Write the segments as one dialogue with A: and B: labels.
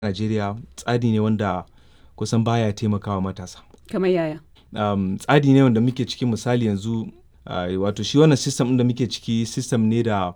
A: Najeriya tsari ne wanda kusan baya taimakawa matasa.
B: Kamar yaya?
A: Um, tsari ne wanda muke ciki misali yanzu uh, wato shi wannan system ɗin da muke ciki system ne da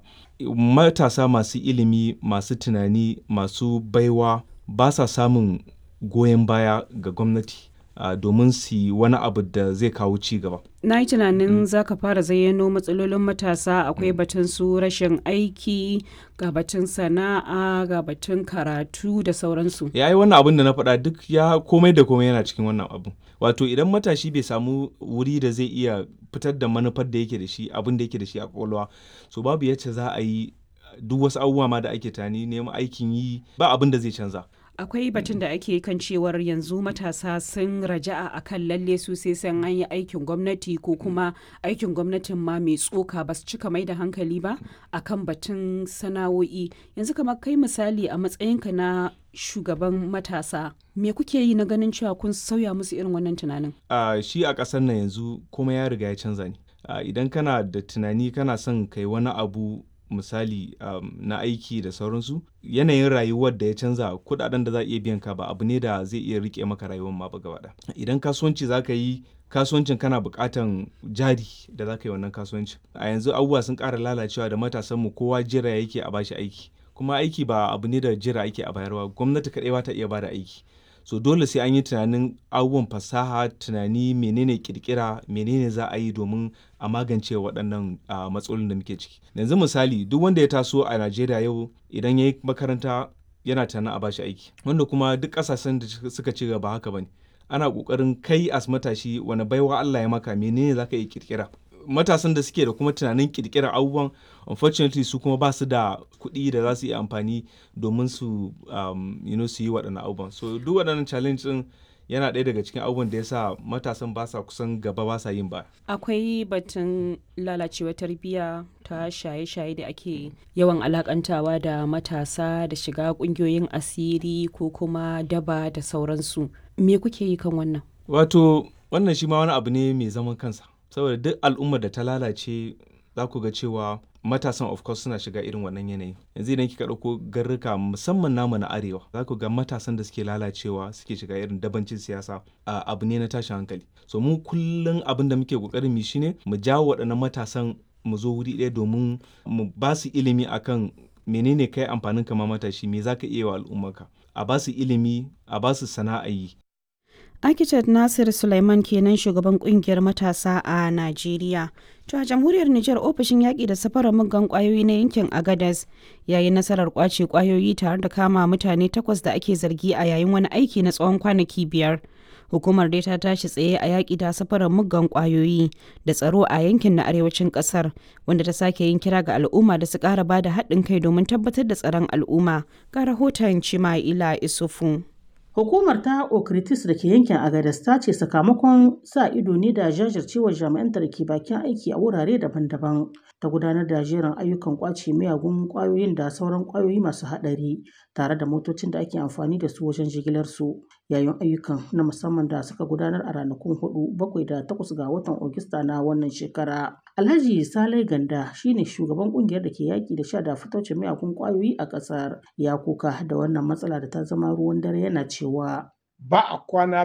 A: matasa masu ilimi, masu tunani, masu baiwa ba sa samun goyon baya ga gwamnati uh, domin su yi wani abu da zai kawo ci gaba.
B: Na yi tunanin za ka fara zayyano matsalolin matasa akwai batun su rashin aiki, ga batun sana'a, ga batun karatu da sauransu.
A: Ya yi wannan abin da na faɗa duk ya komai da komai yana cikin wannan abu. Wato idan matashi bai samu wuri da zai iya fitar da manufar da yake da shi abin da yake da shi a kwakwalwa so babu yacce za a yi duk wasu abubuwa ma da ake tani neman aikin yi ba abin da zai canza.
B: Akwai batun da ake kan cewar yanzu matasa sun raja'a a kan lalle su sai san an yi aikin gwamnati ko kuma aikin gwamnatin ma mai tsoka ba su cika mai da hankali ba a kan batun sana'o'i. Yanzu kamar kai misali a matsayinka na shugaban matasa me kuke yi na ganin cewa kun sauya musu irin wannan tunanin?
A: Uh, shi a ƙasar nan yanzu kuma ya riga ya canza ne. Uh, idan kana da tunani kana son kai wani abu misali um, na aiki da sauransu yanayin rayuwar da ya canza kudaden da za a iya biyan ka ba abu ne da zai iya rike maka rayuwar ma ba gaba idan kasuwanci za ka yi kasuwancin kana buƙatan jari da za ka yi wannan kasuwancin a yanzu abubuwa sun ƙara lalacewa da matasanmu kowa jira yake a bashi aiki kuma aiki ba abu ne da jira ake a bayarwa gwamnati kaɗai ba ta iya bada aiki so dole sai an yi tunanin abubuwan fasaha tunani menene kirkira menene za a yi domin a magance waɗannan uh, matsalolin da muke ciki yanzu misali duk wanda ya taso a najeriya yau idan ya yi makaranta yana tunanin a bashi aiki wanda kuma duk ƙasashen da suka ci gaba haka bane ana ƙoƙarin kai as matashi wani baiwa allah ya maka menene za ka yi kirkira matasan da suke da kuma tunanin kirkirar abubuwan unfortunately su kuma ba su da kuɗi da za su yi amfani domin su um, you know, su yi waɗannan abubuwan so duk waɗannan challenge ɗin yana ɗaya daga cikin abubuwan da ya sa matasan ba sa kusan gaba ba sa yin ba
B: akwai batun lalacewa tarbiyya ta shaye-shaye da ake yawan alakantawa da matasa da shiga ƙungiyoyin asiri ko kuma daba da sauransu me kuke yi kan wannan
A: wato wannan shi ma wani abu ne mai zaman kansa saboda duk al'ummar da ta lalace za ku ga cewa matasan of course suna shiga irin wannan yanayi yanzu idan kika ɗauko garruka musamman namu na arewa za ku ga matasan da suke lalacewa suke shiga irin dabancin siyasa abu ne na tashin hankali so mu kullum abin da muke kokarin mu shine mu jawo waɗannan matasan mu zo wuri ɗaya domin mu ba su ilimi akan menene kai amfanin kama matashi me zaka iya wa al'ummarka a ba su ilimi a ba su sana'a yi
B: Architect Nasir Sulaiman kenan shugaban kungiyar matasa a Najeriya. To a jamhuriyar Nijar ofishin yaƙi da safarar muggan ƙwayoyi na yankin Agadas ya yi nasarar ƙwace ƙwayoyi tare da kama mutane takwas da ake zargi a yayin wani aiki na tsawon kwanaki biyar. Hukumar dai ta tashi tsaye a yaƙi da safarar muggan ƙwayoyi da tsaro a yankin na arewacin ƙasar wanda ta sake yin kira ga al'umma da su ƙara ba da haɗin kai domin tabbatar da tsaron al'umma. Ga rahoton Cima'ila Isufu.
C: Hukumar ta Okritis da ke yankin Agadas ta ce sakamakon sa ido ne da jajircewar jami'anta da ke bakin aiki a wurare daban-daban ta gudanar da jerin ayyukan kwace miyagun kwayoyin da sauran kwayoyi masu haɗari tare da motocin da ake amfani da su wajen jigilar su yayin ayyukan na musamman da suka gudanar a ranakun hudu bakwai da takwas ga watan Ogista na wannan shekara. Alhaji Salai Ganda shine shugaban kungiyar da ke yaki da sha da fitocin miyagun kwayoyi a ƙasar ya kuka da wannan matsala da ta zama ruwan dare yana cewa
D: ba a kwana